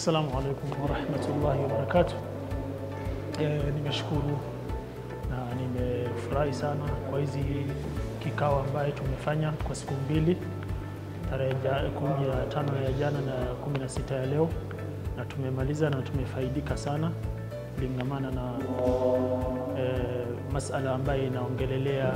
Assalamu alaikum warahmatullahi wabarakatuh. E, nimeshukuru na nimefurahi sana kwa hizi kikao ambaye tumefanya kwa siku mbili, tarehe ja- kumi na tano ya jana na kumi na sita ya leo, na tumemaliza na tumefaidika sana kulingamana na e, masala ambayo inaongelelea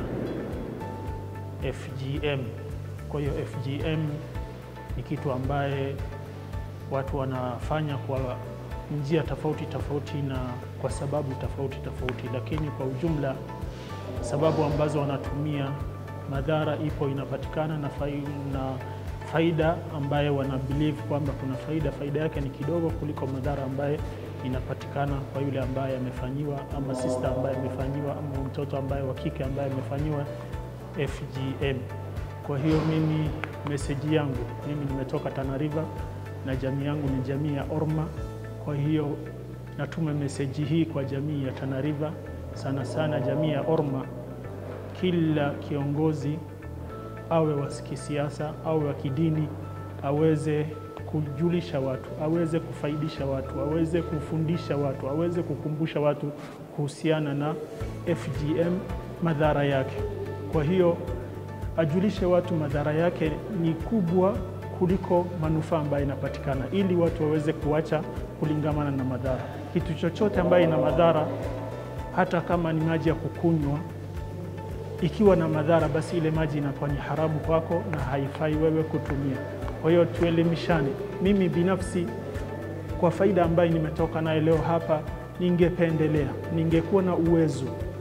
FGM. Kwa hiyo FGM ni kitu ambaye watu wanafanya kwa njia tofauti tofauti na kwa sababu tofauti tofauti, lakini kwa ujumla sababu ambazo wanatumia, madhara ipo inapatikana na faida, na faida ambaye wana believe kwamba kuna faida, faida yake ni kidogo kuliko madhara ambaye inapatikana kwa yule ambaye amefanyiwa, ama sister ambaye amefanyiwa, ama mtoto ambaye wa kike ambaye amefanyiwa FGM. Kwa hiyo mimi meseji yangu mimi nimetoka Tana River na jamii yangu ni jamii ya Orma. Kwa hiyo natuma meseji hii kwa jamii ya Tana River, sana sana jamii ya Orma. Kila kiongozi awe wa kisiasa awe wa kidini, aweze kujulisha watu, aweze kufaidisha watu, aweze kufundisha watu, aweze kukumbusha watu kuhusiana na FGM, madhara yake. Kwa hiyo ajulishe watu madhara yake ni kubwa kuliko manufaa ambayo inapatikana, ili watu waweze kuacha kulingamana na madhara. Kitu chochote ambayo ina madhara, hata kama ni maji ya kukunywa, ikiwa na madhara, basi ile maji inakuwa ni haramu kwako na haifai wewe kutumia. Kwa hiyo tuelimishane. Mimi binafsi, kwa faida ambayo nimetoka nayo leo hapa, ningependelea, ningekuwa na uwezo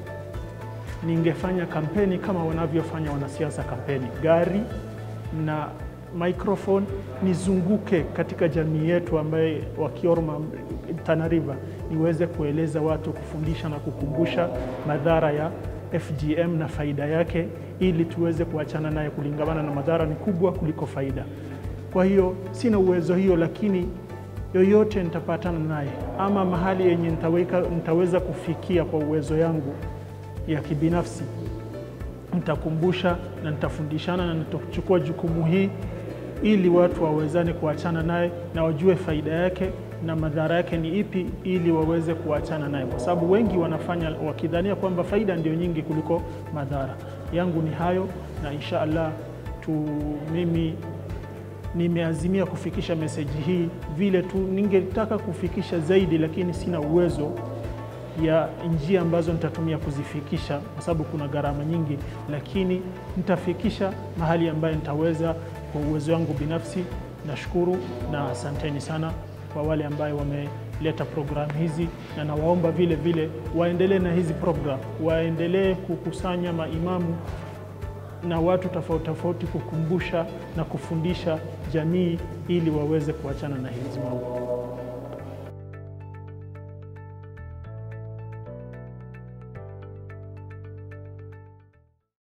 ningefanya kampeni kama wanavyofanya wanasiasa kampeni, gari na microphone, nizunguke katika jamii yetu ambaye wakiorma Tana River, niweze kueleza watu, kufundisha na kukumbusha madhara ya FGM na faida yake, ili tuweze kuachana naye, kulingamana na madhara ni kubwa kuliko faida. Kwa hiyo sina uwezo hiyo, lakini yoyote nitapatana naye ama mahali yenye nitaweka, nitaweza kufikia kwa uwezo yangu ya kibinafsi nitakumbusha na nitafundishana na nitachukua jukumu hii ili watu wawezane kuachana naye na wajue faida yake na madhara yake ni ipi, ili waweze kuachana naye, kwa sababu wengi wanafanya wakidhania kwamba faida ndio nyingi kuliko madhara. Yangu ni hayo, na insha Allah tu mimi nimeazimia kufikisha meseji hii vile tu, ningetaka kufikisha zaidi, lakini sina uwezo ya njia ambazo nitatumia kuzifikisha kwa sababu kuna gharama nyingi, lakini nitafikisha mahali ambayo nitaweza kwa uwezo wangu binafsi. Nashukuru na asanteni sana kwa wale ambayo wameleta programu hizi, na nawaomba vile vile waendelee na hizi programu, waendelee kukusanya maimamu na watu tofauti tofauti, kukumbusha na kufundisha jamii ili waweze kuachana na hizi mambo.